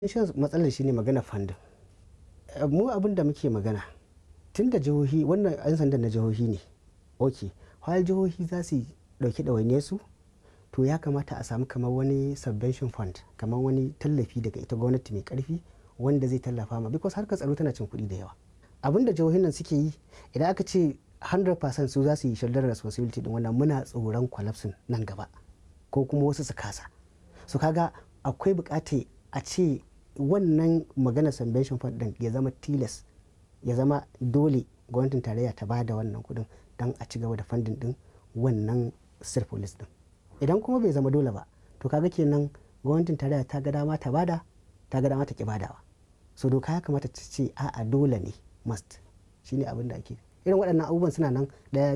shan matsalar shi ne magana fandin mu abin da muke magana tun da jihohi wannan 'yan sandan na jihohi ne ok har jihohi za su dauki ɗawainiyar su to ya kamata a samu kamar wani subvention fund kamar wani tallafi daga ita gwamnati mai karfi wanda zai tallafa ma because harkar tsaro tana cin kuɗi da yawa abin da jihohin nan suke yi idan aka ce 100% su za su yi shoulder responsibility din wannan muna tsoron collapse nan gaba ko kuma wasu su kasa su kaga akwai bukata a ce wannan magana subvention fund din ya zama tilas ya zama dole gwamnatin tarayya ta bada wannan kudin don a ci gaba da funding din wannan state police din idan kuma bai zama dole ba to kaga kenan gwamnatin tarayya ta ga dama ta bada ta ga dama ta ki badawa so doka ya kamata ta ce a'a dole ne must shine abin da ake irin waɗannan abubuwan suna nan ɗaya